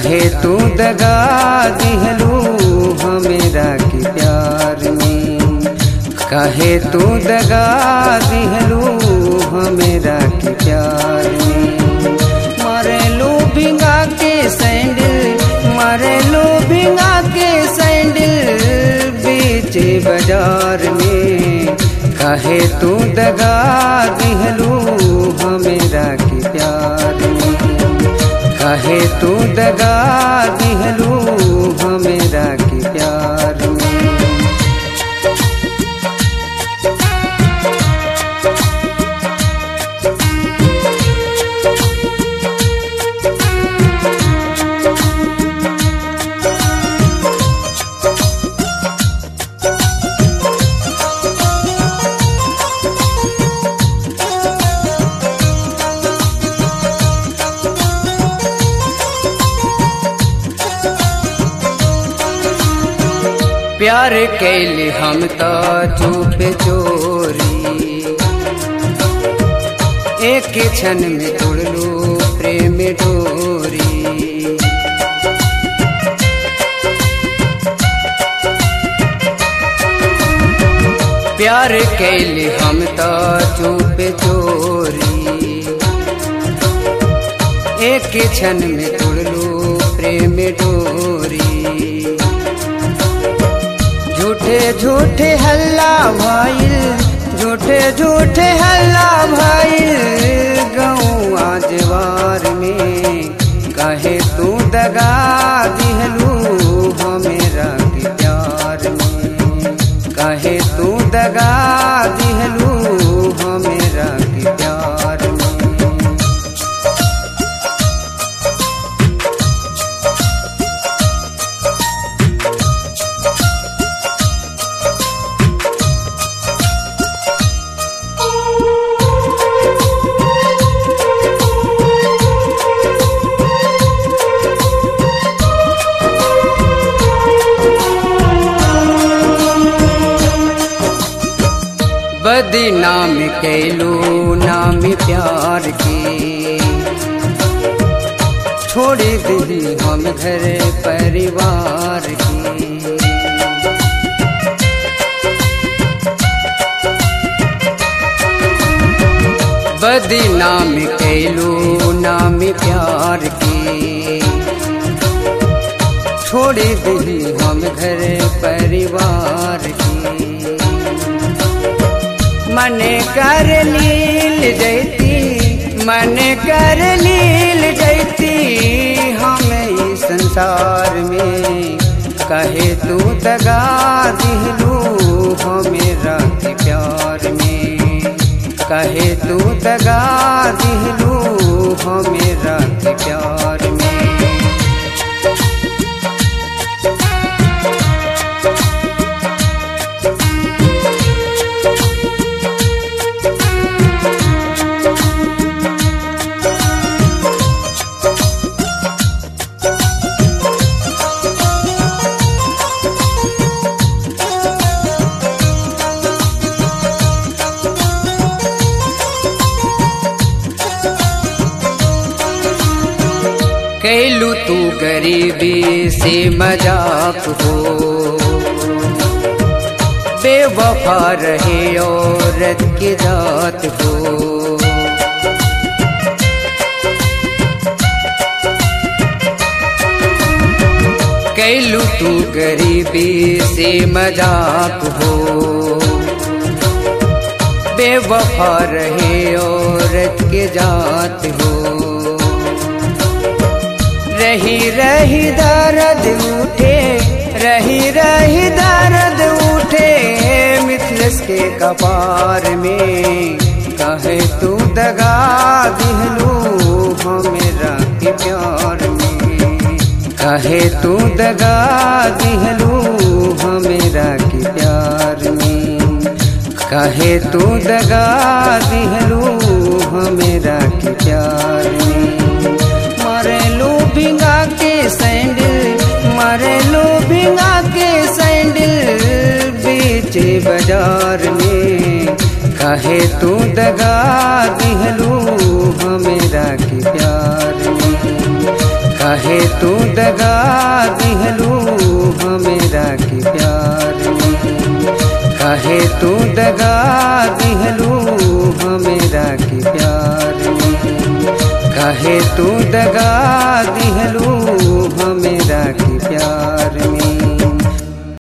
काहे तू दगा दिहलू हमेरा के प्यार में काहे तू दगा दिहलू हमेरा के प्यार में मरेलू भिंगा के सैंडल मरेलू भिंगा के सैंडल बीच बाजार में काहे तू दगा दिहलू हमेरा के प्यार में काहे तू दगा दिहलू हमेरा के प्यार में प्यार कैली हम तो चुप चोरी एक क्षण में तोड़लू प्रेम डोरी प्यार कैली हम तो चुप चोरी एक क्षण में तोड़लू प्रेम डोरी झूठे झूठे हल्ला भाईल झूठे झूठे हल्ला भाईल गऊ आजवार में कहे तू दगा दिहलू हमेरा के प्यार में कहे तू दगा दिहलू हमेरा के प्यार में बदनाम कैलू नाम प्यार के छोड़ दी हम घर परिवार के बदनाम कैलू नाम प्यार के छोड़ दी हम घर परिवार के मन कर लील जैती मन कर लील जैती हम इस संसार में कहे तू दगा दिलू हमेरा के प्यार में कहे तू दगा दिलू हमेरा के प्यार में कैलू तू गरीबी से मजाक हो बेवफा रहे औरत की जात हो कैलू तू गरीबी से मजाक हो बेवफा रहे औरत के जात हो रही रही दर्द उठे रही रही दर्द उठे मिथलस के कपार में कहे तू दगा दिहलू हमेरा के प्यार में कहे तू दगा दिहलू हमेरा के प्यार में कहे तू दगा दिहलू हमेरा के प्यार में मरेलू भिंगा के सैंडल मरेलू भिंगा के सैंडल बीच बाजार में कहे तू दगा दिहलू हमेरा के प्यार में कहे तू दगा काहे तू दगा दिहलू